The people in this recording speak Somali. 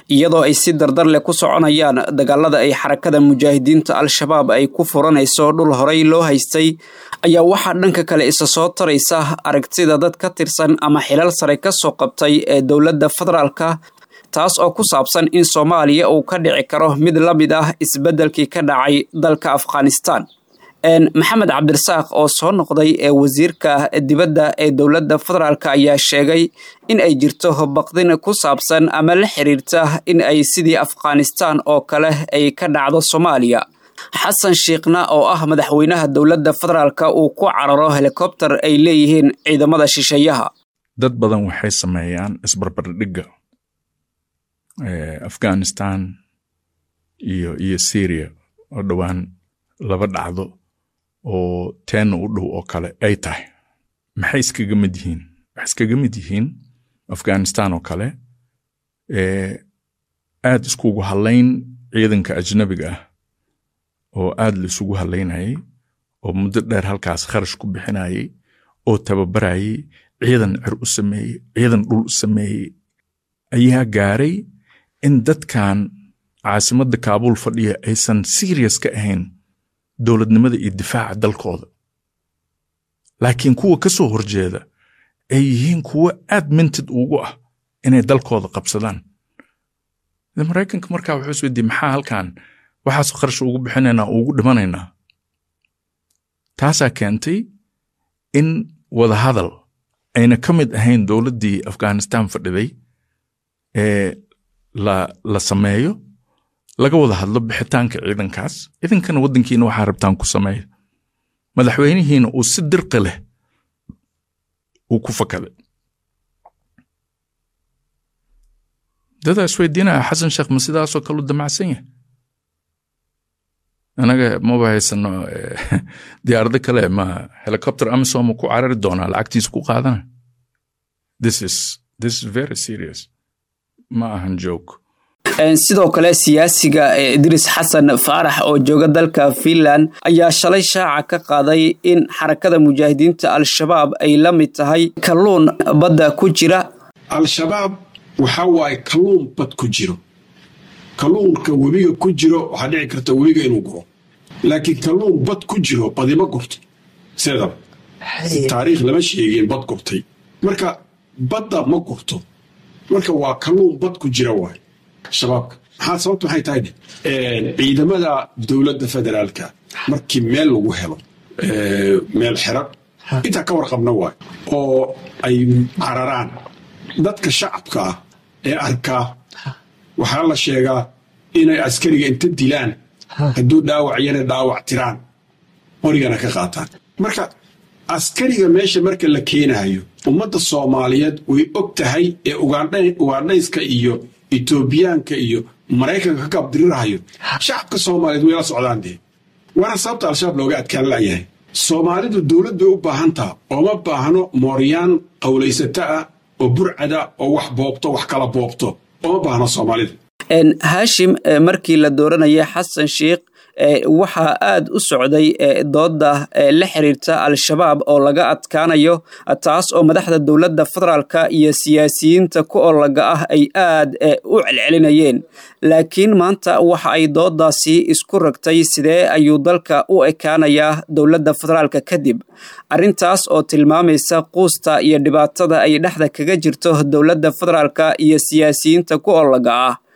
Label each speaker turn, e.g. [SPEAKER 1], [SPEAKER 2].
[SPEAKER 1] iyadoo ay si dardar leh ku soconayaan dagaalada ay xarakada mujaahidiinta al-shabaab ay ku furanayso dhul horey loo haystay ayaa waxaa dhanka kale isa soo taraysa aragtida dad ka tirsan ama xilal sare ka soo qabtay ee dowladda federaalka taas oo ku saabsan in soomaaliya uu ka dhici karo mid la mid ah isbeddelkii ka dhacay dalka afghanistan maxamed cabdirasaaq oo soo noqday ee wasiirka dibadda ee dowladda federaalk ayaa sheegay in ay jirto baqdin ku saabsan ama la xiriirta in ay sidii afghanistan oo kale ay ka dhacdo soomaaliya xasan shiikhna oo ah madaxweynaha dowladda federaalk uu ku cararo helikobter ay leeyihiin ciidamada shisheeyaha
[SPEAKER 2] dad badan waxay sameeyaan isbarbardhigga afghanistan iyo iyo syria oo dhowaan laba dhacdo oo teenna u dhow oo kale ay tahay maxay iskaga mid yihiin waxay iskaga mid yihiin afghanistan oo kale aad iskugu hadlayn ciidanka ajnabiga ah oo aad la isugu hadlaynayay oo muddo dheer halkaas kharash ku bixinayay oo tababarayay ciidan cer u sameeyey ciidan dhul u sameeyey ayaa gaaray in dadkan caasimadda kaabuul fadhiya aysan serious ka ahayn dowladnimada iyo difaaca dalkooda laakiin kuwa ka soo horjeeda ay yihiin kuwo aad mintid ugu ah inay dalkooda qabsadaan maraykanka markaa wuxuu isweydiye maxaa halkan waxaas kharash ugu bixinaynaa ugu dhimanaynaa taasaa keentay in wadahadal ayna ka mid ahayn dowladdii afghanistan fadhiday ee la la sameeyo laga wada hadlo bixitaanka ciidankaas ciidankana waddankiina waxaa rabtaan ku sameeya madaxweynihiina uu si dirqi leh uu ku fakaday dadaa isweydiinaya xasan sheekh ma sidaasoo kaleu damacsan yahay anaga maba haysano diyaarado kale ma helicopter amisom ku carari doonaa lacagtiisa ku qaadana this is this is very serious ma ahan joke
[SPEAKER 1] sidoo kale siyaasiga idriis xasan faarax oo jooga dalka finland ayaa shalay shaaca ka qaaday in xarakada mujaahidiinta al-shabaab ay la mid tahay kalluun badda ku jira
[SPEAKER 3] al-shabaab waxa waaye kalluun bad ku jiro kalluunka webiga ku jiro waxaa dhici karta webiga inuu guro laakiin kalluun bad ku jiro badima gurto sidaba taariikh lama sheegin bad gurtay marka badda ma gurto marka waa kalluun bad ku jira waay shabaabka maxaa sababta maxay tahay ciidamada dowladda federaalka markii meel lagu helo meel xiran intaa ka warqabna waay oo ay cararaan dadka shacabka ah ee arkaa waxaa la sheegaa inay askariga inta dilaan hadduu dhaawac yana dhaawac tiraan qorigana ka qaataan marka askariga meesha marka la keenayo ummadda soomaaliyeed way og tahay ee ugaandhayska iyo etoobiyaanka iyo maraykanka ka gaabdirirahayo shacabka soomaaliyeed way la socdaan dee waana sababta al-shabaab looga adkaan layahay soomaalidu dowlad bay u baahantaha ooma baahno mooryaan qowlaysata ah oo burcada oo wax boobto wax kala boobto ooma baahno soomaalida
[SPEAKER 1] haashim markii la dooranayay xasan sheikh waxaa aad u socday dooda la xiriirta al-shabaab oo laga adkaanayo taas oo madaxda dowladda federaalka iyo siyaasiyiinta ku olaga ah ay aad u celcelinayeen laakiin maanta waxa ay doodaasi isku ragtay sidee ayuu dalka u ekaanayaa dowladda federaalka kadib arrintaas oo tilmaamaysa quusta iyo dhibaatada ay dhexda kaga jirto dowladda federaalka iyo siyaasiyiinta ku olaga ah